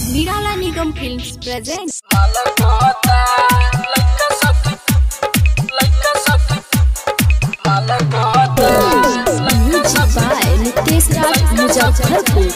નિરાલા Nigam films present music by Nitesh Raj Muzaffarpur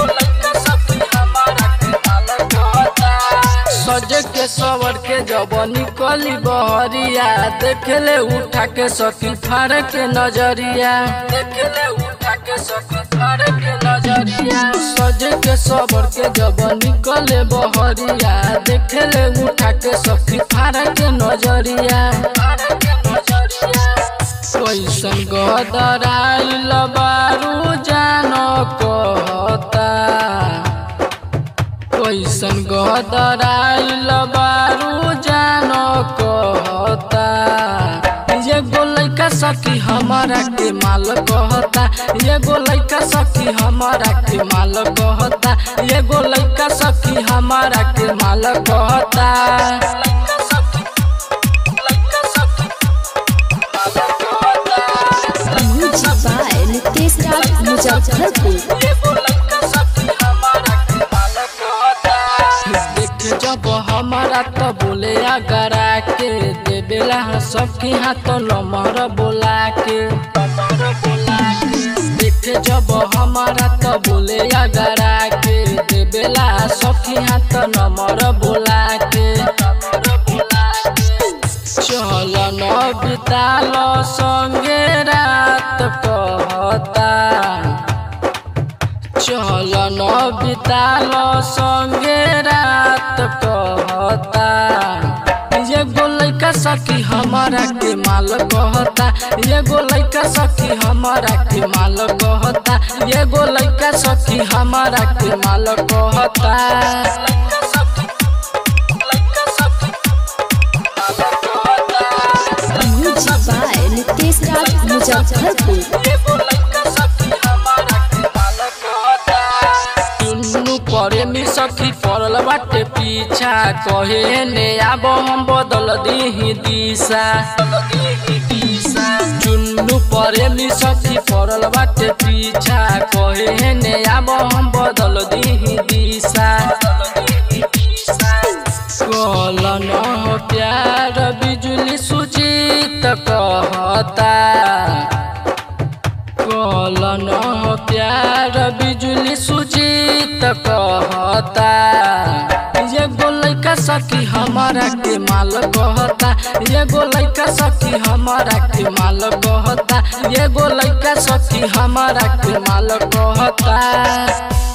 सजे के सवर के जब निकली बहरिया देखले उठा के सखी फाड़ के नजरिया देखले उठा के सखी फाड़ के नजरिया सजे के सवर के जब निकले बहरिया देखले उठा के सखी फाड़ के नजरिया फाड़ के नजरिया कैसन गदराइल बारू जान कहता कैसन गदराइल बारू जान कहता ये गोलैका सखी हमारा के माल कहता ये गोलैका सखी हमारा के माल कहता ये गोलैका सखी हमारा के माल कहता મ્યુઝિક બાય નિતેશ રાજ મુઝફ્ફરપુર देख जब हमारा तो बोले अगरा के देवेला सबके हाथ नंबर बोला के देख जब हमारा तो बोले अगरा के देवेला सबके हाथ नंबर बोला के चल न बिताल संगे रात कहता चल न बिताल संगे रात कहता ये गोलैका सखी हमारा के माल कहता ये गोलैका सखी हमारा के माल कहता ये गोलैका सखी हमारा के माल कहता મ્યુઝિક બાય નિતેશ રાજ મુઝફ્ફરપુર दुनु परे में सखी पड़ल बाटे पीछा कहे ने आब हम बदल दीही दिशा चुन्नु परे में सखी पड़ल बाटे पीछा कहे ने आब हम बदल दीही दिशा कल न हो प्यार बिजुली सुजीत कहता कल न हो प्यार बिजुली सुजीत कहता ये गोलैका सखी हमारा के माल कहता ये गोलैका सखी हमारा के माल कहता ये गोलैका सखी हमारा के माल कहता